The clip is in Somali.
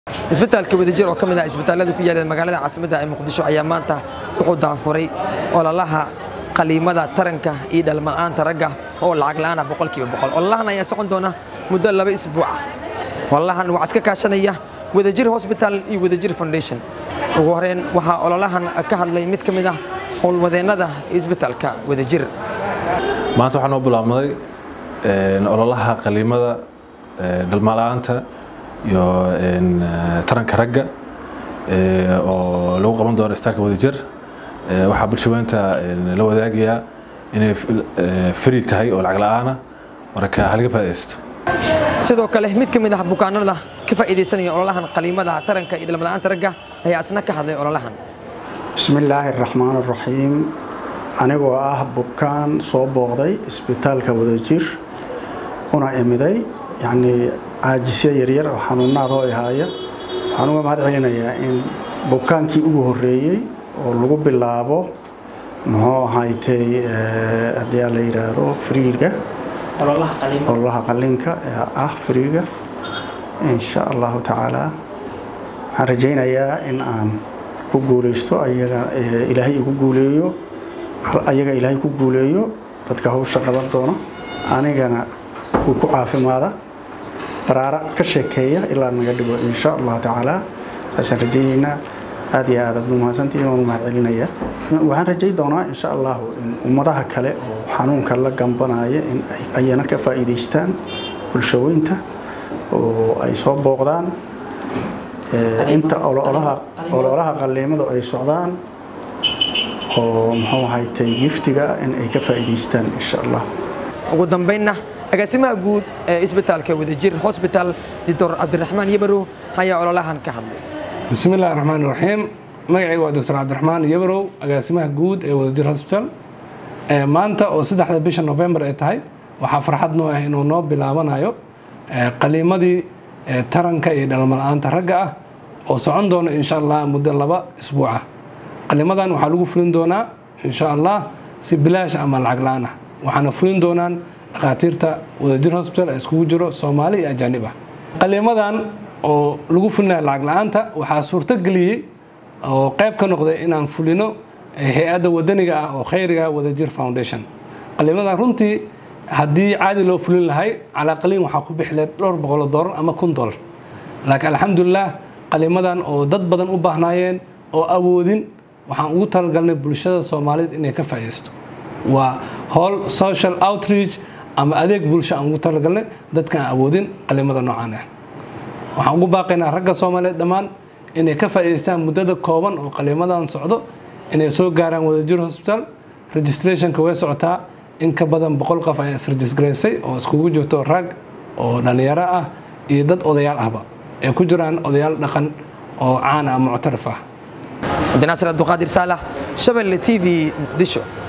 isbitaalka wadajir oo ka mid ah isbitaallada ku yaala magaalada caasimadda ee muqdisho ayaa maanta wuxuu daafuray ololaha qaliimada taranka iyo dhalmala'aanta ragga oo lacag la'aana boqolkiiba boqol ololahan ayaa socon doona muddo laba isbuuc ah ololahan waxaa iska kaashanaya wadajir hosbital iyo wadajir foundation ugu horeyn waxaa ololahan ka hadlay mid ka mid ah howlwadeennada isbitaalka wadajir maanta waxaa noo bilaabmaday ololaha qaliimada dhalmala'aanta iyo taranka ragga oo lagu qaban doono istaalka wadajir waxaa bulshaweynta la wadaagayaa inay fari tahay oo lacag la'aana marka halaga faa'idaysto sidoo kale mid ka mid ah bukaanada ka faa'iidaysanaya ololahan qaliimada taranka iyo dhalmala'aanta ragga ayaa isna ka hadlay ololahan bismillaahi araxmaan araxiim anigoo ah bukaan soo booqday isbitaalka wadajir una imiday yacnii caajisyo yaryar oo xanuunaadoo ihaaya waxaan uga mahad celinayaa in bukaankii ugu horreeyey oo lagu bilaabo muxuu ahaytay haddii la yidhaahdo friiga ololaha qalinka ee ah friiga insha allahu tacaala waxaan rajaynayaa in aan ku guulaysto ayaga ilaahay igu guuleeyo ayaga ilaahay ku guuleeyo dadka hawsha qaban doona anigana uu ku caafimaada baraara ka sheekeeya ilaa naga dhigo insha allahu tacaala saasaan rajaynaynaa aad iyo aad aad mahadsantihiin waan u mahad celinaya waxaan rajay doonaa insha allahu in ummadaha kale oo xanuunka la gambanaya in ayana ka faa'iidaystaan bulshaweynta oo ay soo booqdaan inta ololaha qaliimadu ay socdaan oo muxuu ahaytay giftiga in ay ka faa'iidaystaan insha allah ugu dambaynna agaasimaha guud ee isbitaalka wadajir hosbital doctor cabdiraxmaan yabarow ayaa ololahan ka hadlay bismi illahi raxmaan raxiim magacayga waa doctor cabdiraxmaan yabarow agaasimaha guud ee wadajir hosbital maanta oo saddexda bisha novembar ay tahay waxaa farxad noo ah inuu noo bilaabanayo qaliimadii taranka iyo dhalmala'aanta ragga ah oo socon doona insha allah muddo laba isbuuc ah qaliimadan waxaa lagu fulin doonaa insha allah si bilaash ama lacag la-aan ah waxaana fulin doonaan dhakhaatiirta wadajir hosbital ee iskugu jiro soomaali iyo ajaanib ah qaliimadan oo lagu fulinayo lacag la-aanta waxaa suurtogeliyey oo qayb ka noqday inaan fulino hay-adda wadaniga ah oo khayriga wadajir foundation qaliimadan runtii haddii caadi loo fulin lahay calaa qaliin waxaa ku bixi lahayd dhowr boqol doolar ama kun doolar laakiin alxamdulilah qaliimadan oo dad badan u baahnaayeen oo awoodin waxaan ugu talagalnay bulshada soomaaliyeed inay ka faa'iidaysto waa howl social outreach ama adeeg bulsho aan ugu talagalnay dadkaan awoodin qaliimada noocaan ah waxaan ugu baaqaynaa ragga soomaaliyeed dhammaan inay ka faa'iidaystaan muddada kooban oo qaliimadan socdo inay soo gaaraan wadajir hosbital registrationka way socotaa in ka badan boqol qof ayaa isregisgaraysay oo iskugu jirto rag oo dhallinyaro ah iyo dad odayaal ahba ay ku jiraan odayaal dhaqan oo caana ama muctarif ah cabdinaasir abduqaadir saalax shabelle t v muqdisho